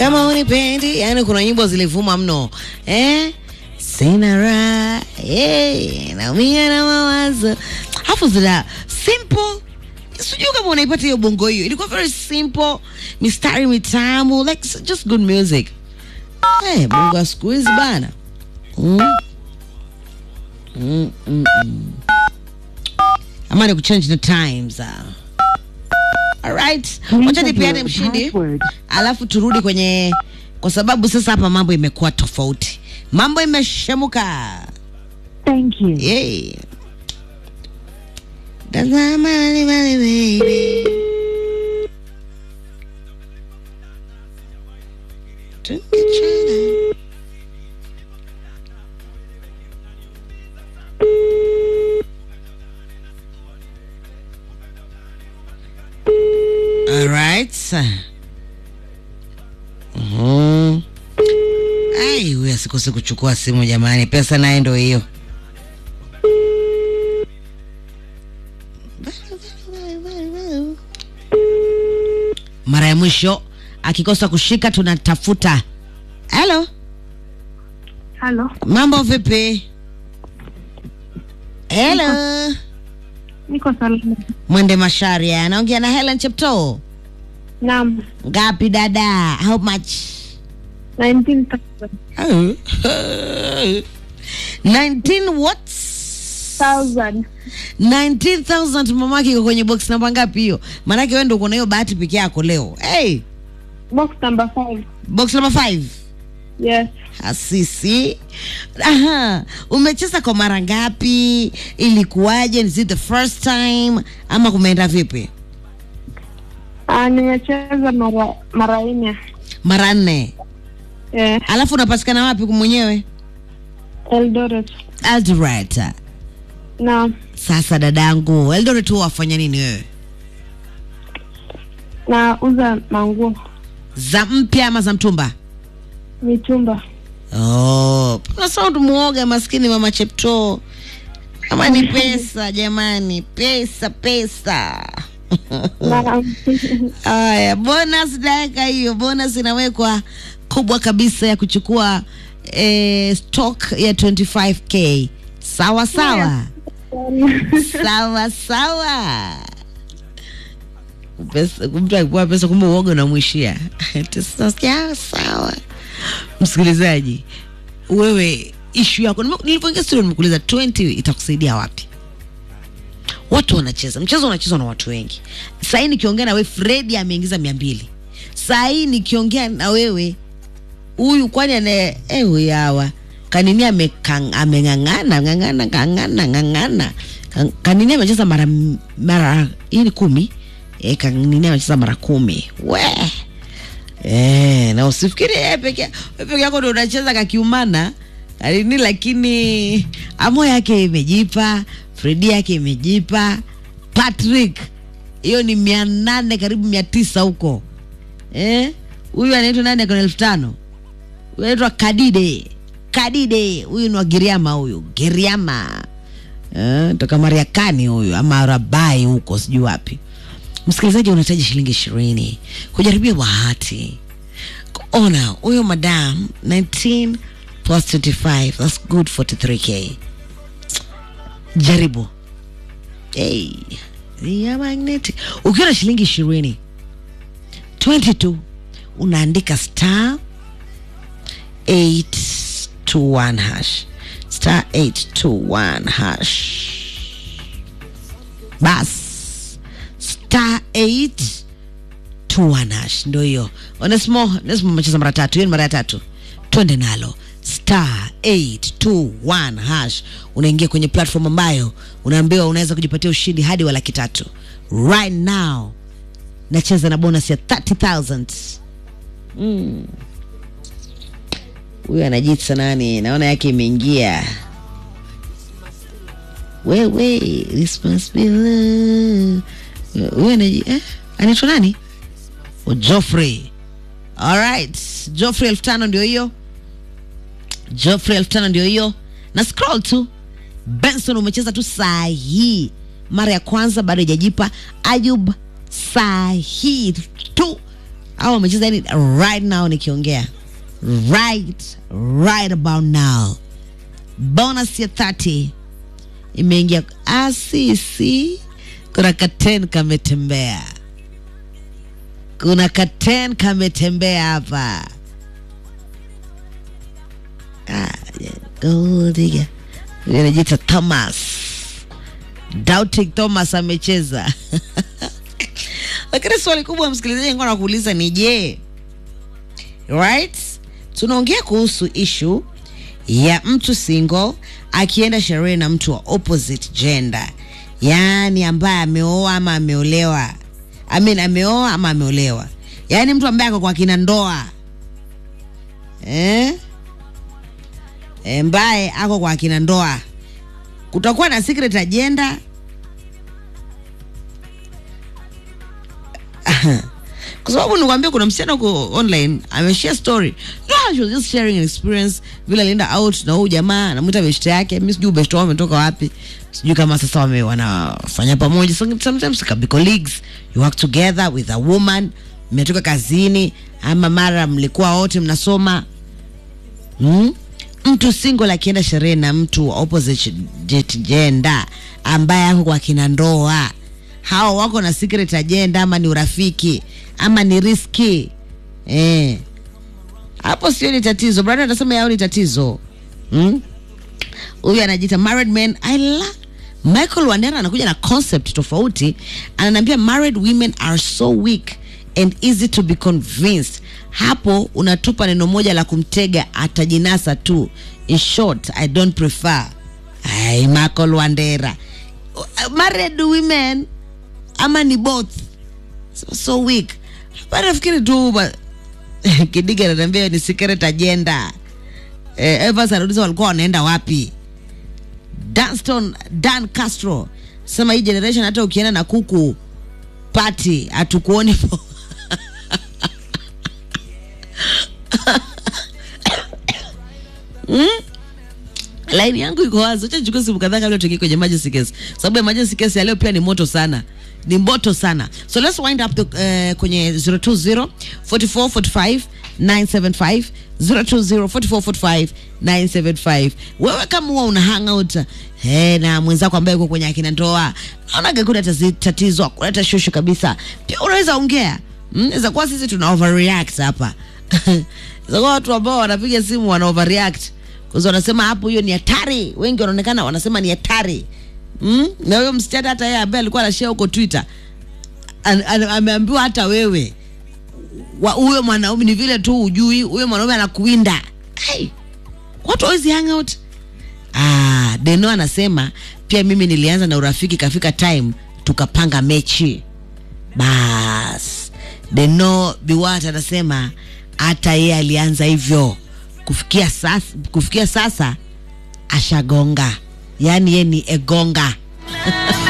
kama unipendi. Yani kuna nyimbo zilivuma mno eh? Sina raha eh, naumia na mawazo, hafu zina simple sijui kama unaipata hiyo bongo hiyo, ilikuwa very simple, mistari mitamu, like it's just good music. Hey, bongo ya siku hizi bana mm. Mm, mm, mm. Ama ni kuchange the times uh. Alright, wacha nipeane mshindi alafu turudi kwenye, kwa sababu sasa hapa mambo imekuwa tofauti, mambo imeshemuka. Thank you. Yay. Tazama mali mali baby. Tukichana. All right. Mhm. Ai, huyu asikose kuchukua simu jamani, pesa naye ndo hiyo. Mara ya mwisho akikosa kushika tunatafuta. Hello, Halo. mambo vipi? Hello, Niko salama. Mwende Masharia anaongea na Helen Cheptoo. Naam. Ngapi dada? How much? 19,000. Oh. 19 what? 1,000. 19,000 mamake iko kwenye box namba ngapi hiyo? Maanake wewe ndio uko na hiyo bahati peke yako leo. Hey, Box number 5. box number 5. Yes. Asisi. Aha, umecheza kwa mara ngapi? Ilikuwaje? Is it the first time ama kumeenda vipi? Ah, nimecheza mara mara nne. Mara nne. Eh, Alafu unapatikana wapi mwenyewe? Eldoret. Eldoret. Naam. Sasa dadangu, Eldoret huwa wafanya nini wewe? Nauza manguo. Za mpya ama za mtumba? Mitumba. Oh, na sound muoga maskini mama Cheptoo. Kama ni pesa jamani, pesa pesa. Naam. Aya, bonus dakika hiyo, bonus inawekwa kubwa kabisa ya kuchukua eh, stock ya 25k. Sawa sawa. sawa sawa. Pesa, mtu akipewa pesa kumbe uoga unamwishia. Sasa sawa. Msikilizaji, wewe ishu yako, nime- nilivyoingia studio nimekuuliza 20 itakusaidia wapi? Watu wanacheza mchezo, unachezwa na watu wengi. Saa hii nikiongea na wewe, Fredi ameingiza mia mbili. Saa hii nikiongea na wewe huyu, kwani anaye eh, huyu hawa kanini amekang- ameng'ang'ana ng'ang'ana ng'ang'ana ng'ang'ana Kan- kanini amecheza mara mara hii ni kumi eh, kanini amecheza mara kumi we Eh, na usifikiri yeye peke wewe peke yako ndio unacheza kakiumana alini, lakini amo yake imejipa, Fredi yake imejipa, Patrick hiyo ni mia nane karibu mia tisa huko eh, huyu anaitwa nani akona elfu tano huyu anaitwa Kadide Kadide, huyu ni wa Giriama, huyu Giriama eh, toka Mariakani huyu ama Rabai huko sijui wapi. Msikilizaji, unahitaji shilingi ishirini kujaribia bahati. Ona huyo madam 19 plus 25 that's good 43k. Jaribu hey, ya magnetic. Ukiwa na shilingi ishirini 22 unaandika star 821 hash star 821 hash bas star 821 hash ndo hiyo onesmo onesmo umecheza mara tatu hiyo ni mara ya tatu twende nalo star 821 hash unaingia kwenye platform ambayo unaambiwa unaweza kujipatia ushindi hadi wa laki tatu right now nacheza na bonus ya 30000 Mm. huyu anajitsa nani naona yake imeingia wewe responsible huyu anaji eh? anaitwa nani oh, Joffrey alright Joffrey elfu tano ndio hiyo Joffrey elfu tano ndio hiyo na scroll tu Benson umecheza tu saa hii mara ya kwanza bado haijajipa Ayub saa hii tu au wamecheza yani right now nikiongea right right about now bonus ya 30 imeingia asisi kuna katen kametembea kuna katen kametembea hapa ah, yeah, gold digger. Huyu anajiita thomas doubting thomas amecheza lakini swali kubwa msikilizaji nilikuwa nakuuliza ni je right tunaongea kuhusu ishu ya mtu single akienda sherehe na mtu wa opposite gender yaani ambaye ameoa ama ameolewa I mean, ameoa ama ameolewa yaani mtu ambaye ako kwa kina ndoa eh? ambaye ako kwa kina ndoa kutakuwa na secret agenda kwa sababu nikwambia kuna msichana huko online ameshare story no, she was just sharing an experience vile alienda out na huyu jamaa anamwita beshte yake mi sijui beshte wao wametoka wapi sijui kama sasa wame wanafanya pamoja So, sometimes it can be colleagues you work together with a woman mmetoka kazini ama mara mlikuwa wote mnasoma hmm? mtu single akienda sherehe na mtu wa opposite jet- gender ambaye ako kwa kina ndoa hao wako na secret agenda ama ni urafiki ama ni riski eh. hapo sio ni tatizo brada anasema yao ni tatizo hmm? huyu anajiita married man i love michael wandera anakuja na concept tofauti ananiambia married women are so weak and easy to be convinced hapo unatupa neno moja la kumtega atajinasa tu in short i don't prefer ai michael wandera Uh, married women ama ni both so, so weak hapa nafikiri tu ba- kidiga ananiambia ni secret agenda eh, Evans anauliza walikuwa wanaenda wapi Danston Dan Castro sema hii generation hata ukienda na kuku party hatukuoni po laini yangu iko wazi acha nichukue simu kadhaa kabla tuingie kwenye emergency case sababu emergency case ya leo pia ni moto sana ni moto sana so let's wind up the, uh, kwenye 020 44 45 975 020 44 45 975 wewe kama huwa una hangout hey, na mwenzako ambaye uko kwenye akina ndoa naonaga kuna tazi- tatizo kuleta shushu kabisa pia unaweza ongea Mm, inaweza kuwa sisi tuna overreact hapa Inaweza kuwa watu ambao wanapiga simu wana overreact kwanza wanasema hapo hiyo ni hatari wengi wanaonekana wanasema ni hatari mm? na huyo msichana hata yeye ambaye alikuwa anashare huko twitter an, an, ameambiwa hata wewe wa- huyo mwanaume ni vile tu ujui huyo mwanaume anakuwinda hey, watu always hang out ah, deno anasema pia mimi nilianza na urafiki kafika time tukapanga mechi bas deno biwat anasema hata yeye alianza hivyo kufikia sasa, kufikia sasa ashagonga yaani ye ni egonga